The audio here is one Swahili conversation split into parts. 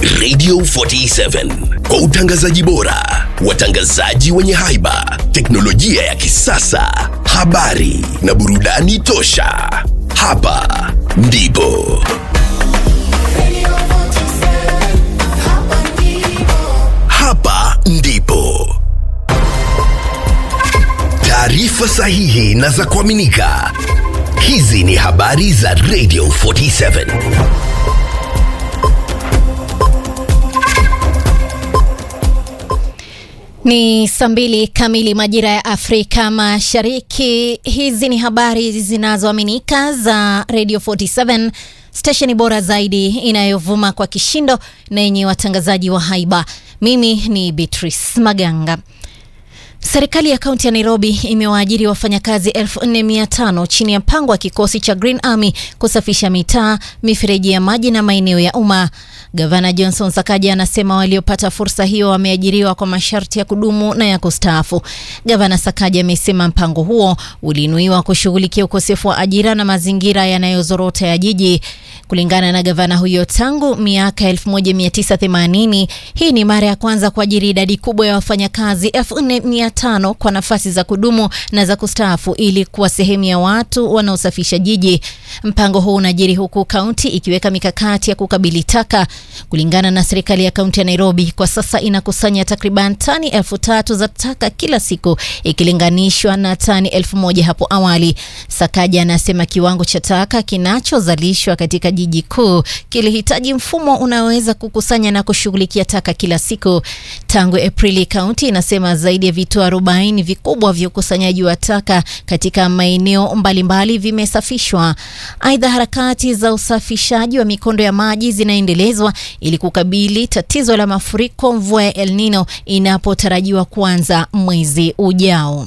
Radio 47 kwa utangazaji bora, watangazaji wenye haiba, teknolojia ya kisasa, habari na burudani tosha. Hapa ndipo hapa ndipo taarifa sahihi na za kuaminika. Hizi ni habari za Radio 47. Ni saa mbili kamili majira ya Afrika Mashariki. Hizi ni habari zinazoaminika za Radio 47, stesheni bora zaidi inayovuma kwa kishindo na yenye watangazaji wa haiba. Mimi ni Beatrice Maganga. Serikali ya kaunti ya Nairobi imewaajiri wafanyakazi 4500 chini ya mpango wa kikosi cha Green Army kusafisha mitaa, mifereji ya maji na maeneo ya umma. Gavana Johnson Sakaja anasema waliopata fursa hiyo wameajiriwa kwa masharti ya kudumu na ya kustaafu. Gavana Sakaja amesema mpango huo uliinuiwa kushughulikia ukosefu wa ajira na mazingira yanayozorota ya jiji. Kulingana na gavana huyo, tangu miaka 1980 hii ni mara ya kwanza kuajiri idadi kubwa ya wafanyakazi 4500 kwa nafasi za kudumu na za kustaafu ili kuwa sehemu ya watu wanaosafisha jiji. Mpango huu unajiri huku kaunti ikiweka mikakati ya kukabili taka. Kulingana na serikali ya kaunti ya Nairobi, kwa sasa inakusanya takriban tani elfu tatu za taka kila siku ikilinganishwa na tani elfu moja hapo awali. Sakaja anasema kiwango cha taka kinachozalishwa katika jiji kuu kilihitaji mfumo unaoweza kukusanya na kushughulikia taka kila siku. Tangu Aprili, kaunti inasema zaidi ya vituo 40 vikubwa vya ukusanyaji wa taka katika maeneo mbalimbali vimesafishwa. Aidha, harakati za usafishaji wa mikondo ya maji zinaendelezwa ili kukabili tatizo la mafuriko mvua ya El Nino inapotarajiwa kuanza mwezi ujao.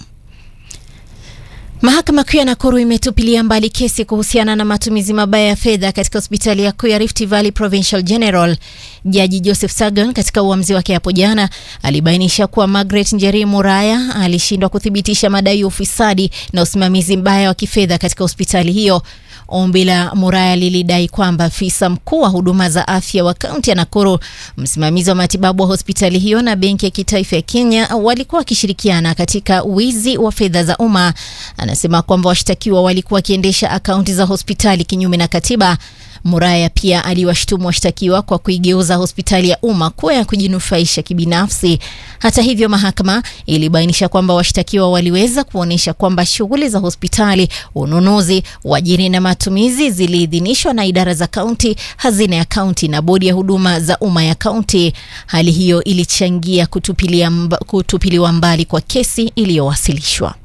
Mahakama Kuu ya Nakuru imetupilia mbali kesi kuhusiana na matumizi mabaya ya fedha katika hospitali ya kuu ya Rift Valley Provincial General. Jaji Joseph Sagan katika uamuzi wake hapo jana alibainisha kuwa Margaret Njeri Muraya alishindwa kuthibitisha madai ya ufisadi na usimamizi mbaya wa kifedha katika hospitali hiyo. Ombi la Muraya lilidai kwamba afisa mkuu wa huduma za afya wa kaunti ya Nakuru, msimamizi wa matibabu wa hospitali hiyo na benki ya kitaifa ya Kenya walikuwa wakishirikiana katika wizi wa fedha za umma. Anasema kwamba washtakiwa walikuwa wakiendesha akaunti za hospitali kinyume na katiba. Muraya pia aliwashtumu washtakiwa kwa kuigeuza hospitali ya umma kuwa ya kujinufaisha kibinafsi. Hata hivyo, mahakama ilibainisha kwamba washtakiwa waliweza kuonyesha kwamba shughuli za hospitali, ununuzi, uajiri na matumizi ziliidhinishwa na idara za kaunti, hazina ya kaunti na bodi ya huduma za umma ya kaunti. Hali hiyo ilichangia kutupilia mba, kutupiliwa mbali kwa kesi iliyowasilishwa.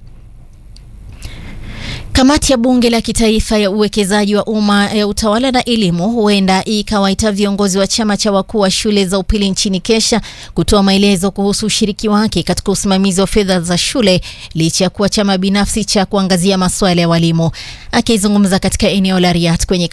Kamati ya bunge la kitaifa ya uwekezaji wa umma ya utawala na elimu huenda ikawaita viongozi wa chama cha wakuu wa shule za upili nchini Kesha kutoa maelezo kuhusu ushiriki wake katika usimamizi wa fedha za shule licha ya kuwa chama binafsi cha kuangazia masuala ya walimu. Akizungumza katika eneo la Riat kwenye